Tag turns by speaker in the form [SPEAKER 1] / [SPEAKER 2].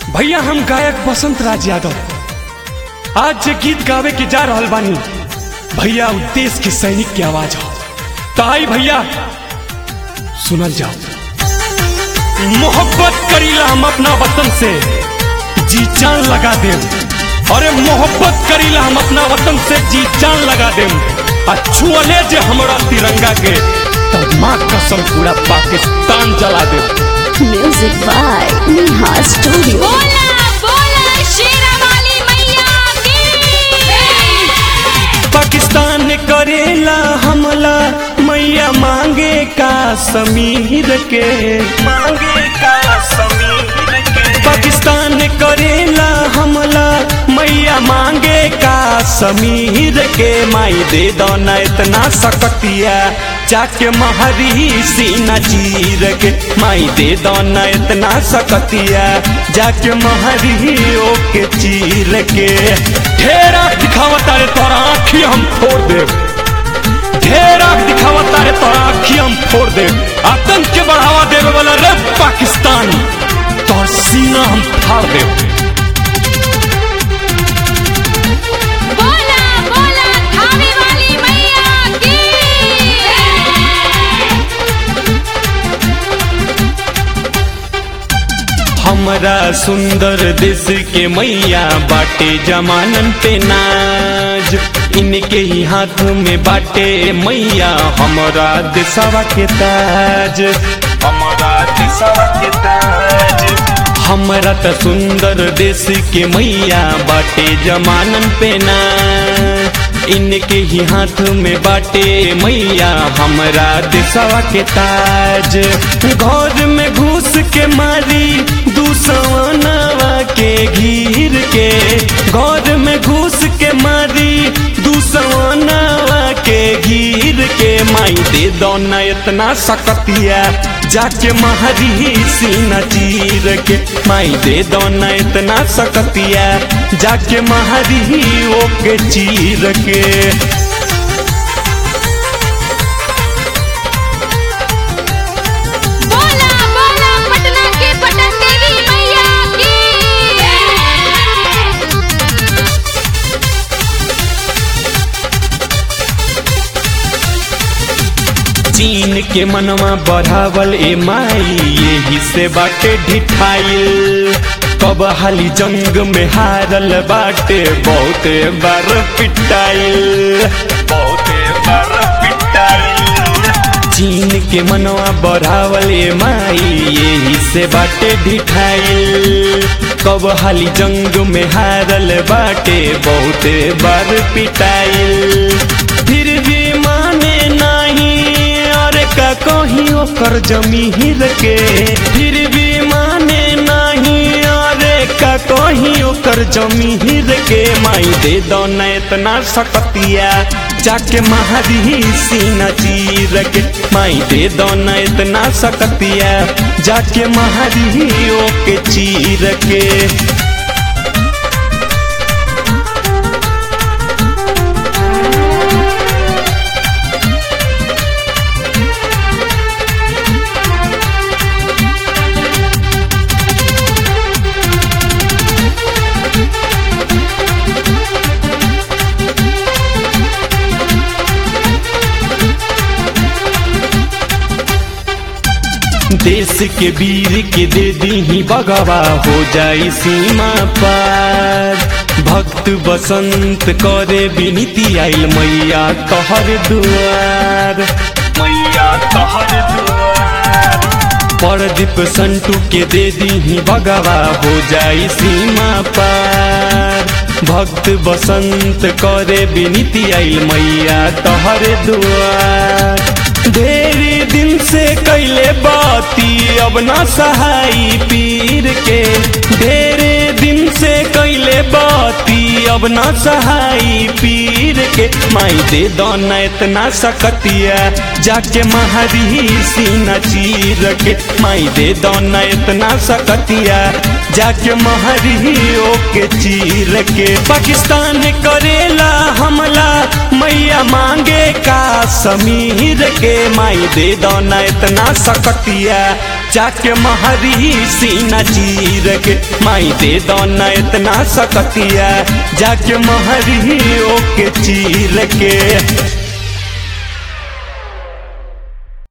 [SPEAKER 1] भैया हम गायक बसंत राज यादव आज जे गीत गावे के जा रहल बानी भैया उ देश के सैनिक की आवाज हो तो आई भैया सुनल जाओ मोहब्बत करीला हम अपना वतन से जी जान लगा दे अरे मोहब्बत करीला हम अपना वतन से जी जान लगा दे छुअले जे हमरा तिरंगा के तो माँ कसम पूरा पाकिस्तान जला दे
[SPEAKER 2] Music by Neha Studio.
[SPEAKER 3] बोला बोला शेरावाली मैया की
[SPEAKER 1] पाकिस्तान करेला हमला मैया मांगे का समीर के मांगे का समीर के पाकिस्तान करेला हमला मैया मांगे का समीर के माई दे दो न इतना सकतिया जाके महरी सीना चीर के माई दे दो न इतना सकतिया जाके महरी ओके चीर के ढेरा दिखावता रे तोरा आँखी हम फोड़ दे ढेरा दिखावता रे तोरा आँखी हम फोड़ दे आतंक के बढ़ावा देवे वाला रे पाकिस्तान तोर सीना हम फाड़ दे
[SPEAKER 3] बोला बोला खावे वाली मैया की
[SPEAKER 1] हमरा सुंदर देश के मैया बाटे जमानन पे नाज इनके ही हाथ में बाटे मैया हमरा देशवा के ताज हमरा देशवा के ताज हमरा त सुंदर देश के मैया बाटे जमानन पे नाज इनके ही हाथ में बाटे मैया हमरा देशवा के ताज घर में घुस के मारी दूसवानवा के घीर के घर में घुस के मारी दूसवानवा के घीर के माई दे दो न इतना सकतिया जाके महरी सीना चीर के माई दे दो न इतना सकतिया जाके महरी ओके चीर के
[SPEAKER 3] बोला बोला पटना के पटन देवी मैया की
[SPEAKER 1] चीन के मनवा बढ़ावल ए माई यही से बाटे ढिठाइल कब हाली जंग में हारल बाटे बहुत बार पिटाइल बहुत बार पिटाइल चीन के मनवा बढ़ावल ए माई यही से बाटे ढिठाइल कब हाली जंग में हारल बाटे बहुत बार पिटाइल फिर भी माने नहीं और का कहीं ओकर जमीर के फिर भी माने नहीं और का कहीं ओकर जमीर के माई दे दो न इतना सकतिया जाके महरी सीना चीर के माई दे दो न इतना सकतिया जाके महरी ओके चीर के देश के वीर के दे दी बगवा हो जाई सीमा पार भक्त बसंत करे विनीति आइल मैया तोहर दुआर मैया तोहर दुआर परदीप संटू के दे दी बगवा हो जाई सीमा पार भक्त बसंत करे विनीति आइल मैया तोहर दुआर ढेरी दिन से कैले बाती अब ना सहाई पीर के ढेरे दिन से कैले बाती अब ना सहाई पीर के माई दे दो न इतना सकतिया जाके महरी सीना चीर के माई दे दो न इतना सकतिया जाके महरी ओके चीर के पाकिस्तान करेला हमला मैया मांगे का समीर के माई दे दो न इतना सकतिया जाके महरी सीना चीर के माई दे दो न इतना सकतिया जाके महरी ओके चीर के